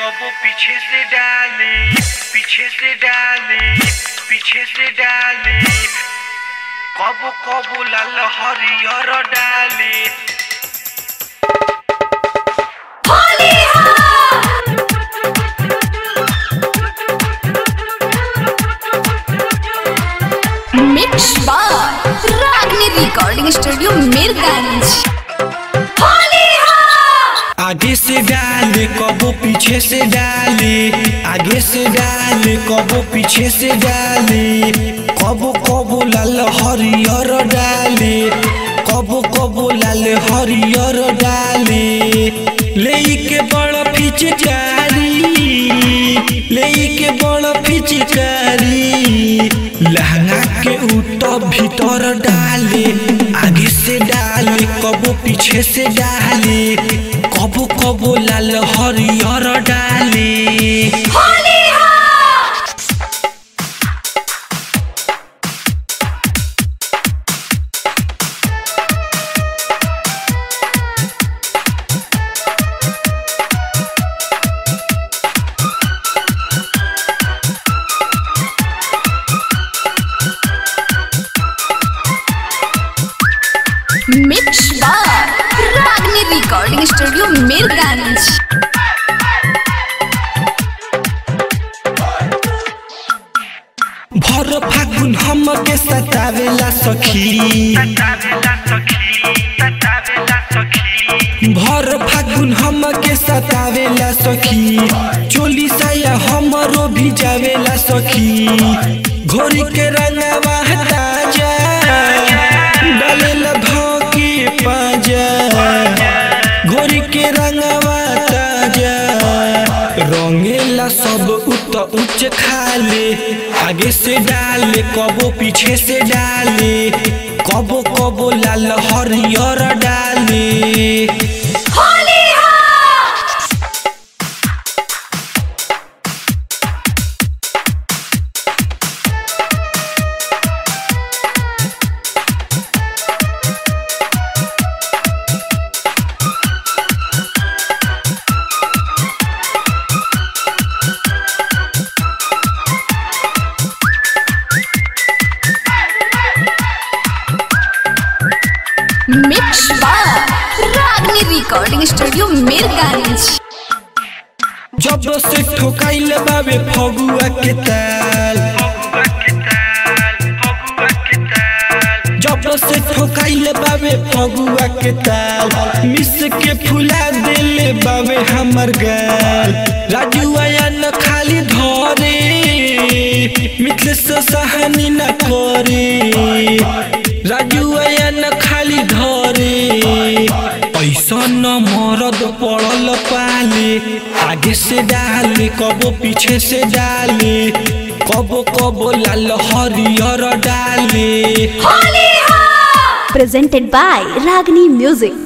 कबो पीछे से डाले पीछे से डाले पीछे से डाले कबो कबो लाल हरियर डाले मिक्स बार रागनी रिकॉर्डिंग स्टूडियो मीरगंज आगे से डाले कबो पीछे से डाले आगे से डाले कबो पीछे से डाले कबो कबो लाल हरियर डाले कबो कबो लाल हरियर डाले ले के बड़ फिचकारी ले के बड़ फिचकारी लहंगा के ऊपर भीतर डाले आगे से डाले कबो पीछे से डाले कबो कबो लाल हरियर डाले मिक्स बार रागनी रिकॉर्डिंग स्टूडियो मीरगंज भर फागुन हम के सतावेला सखी ततावेला सखी ततावेला सखी भर फागुन हम के सतावेला सखी चोली साया हमरो भी जावेला सखी घोरी के रंगवा ताजा डालेला भौकी पाजा घोरी के रंगवा ताजा रंगेला सब उत उच्च खाले आगे से डाले कबो पीछे से डाले कबो कबो लाल हरियर डाले मिक्स बार रागनी रिकॉर्डिंग स्टूडियो मीरगंज जब से ठोकाइल बाबे फगुआ के ताल फगुआ के ताल फगुआ के ताल जब से ठोकाइल बाबे फगुआ के ताल मिस के फुला देले बाबे हमर गाल राजू आया न खाली धरे मिथले से सहनी न करे राजू आया न खाली धरे ऐसा न मरद पड़ल पाले आगे से डाले कबो पीछे से डाले कबो कबो लाल हरियर डाले presented by Ragini Music.